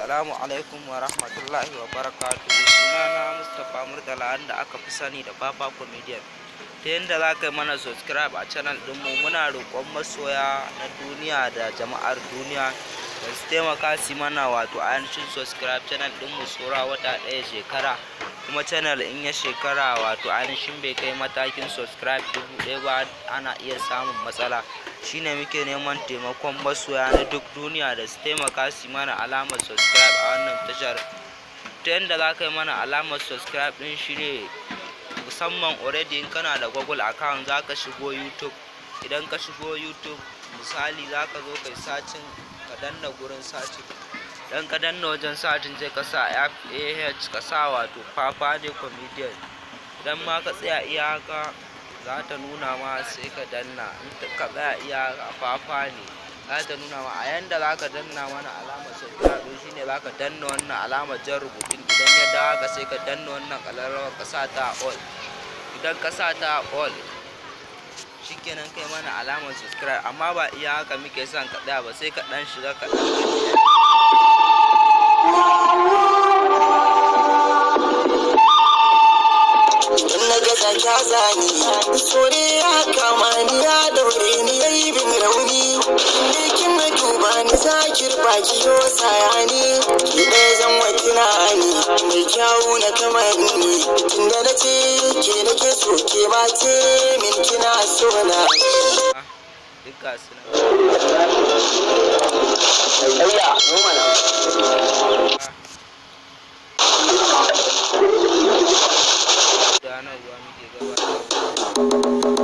Assalamu alaikum wa rahmatullahi wa barakatuhu sunana Mustapha Murtala wanda aka fi sani da Papa Comedian ta yadda za ka yi mana subscribe a channel ɗinmu muna roƙon masoya na duniya da jama'ar duniya da su taimaka su mana wato ainihin subscribe channel ɗinmu sora wata ɗaya shekara kuma channel in ya shekara wato ainihin bai kai matakin subscribe dubu ɗaya ba ana iya samun matsala shine muke neman taimakon masoya na duk duniya da su taimaka su mana alamar subscribe a wannan tashar ta yadda za ka yi mana alamar subscribe ɗin shine musamman already in kana da google account za ka shigo youtube idan ka shigo youtube misali za ka zo kai sacin ka danna gurin sacin dan ka danna wajen sacin sai ka sa ah ka sa wato papa ne comedian idan ma ka tsaya iya haka za ta nuna ma sai ka danna in ka tsaya iya papa ne za ta nuna ma a yanda za ka danna mana alamar subscribe shine za ka danna wannan alamar jan rubutun idan ya dawo haka sai ka danna wannan ƙararrawar ka sa ta all idan ka sa ta all shikenan kai mana alamar subscribe amma ba iya haka muke son ka tsaya ba sai ka dan shiga ka dan in na gaza kya zani so ne ya kama ni ya daure ni ya yi bin rauni lekin na duba ni zakir baki yo sayani ki ɗaya zan wa tunani mai kyawu na kamanni tunda na ce ke nake so ke ma ce min kina so na duk ga su nan Ayya, mu mana. gudanarwa muke gabatar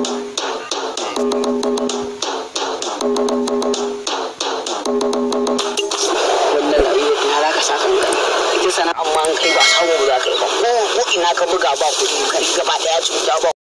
wannan rayuwar ina za ka sa kanka ita sana amma an kai ba samu ba za ka yi ba ko ko ina ka buga ba kuɗi kai gaba ɗaya cuta ba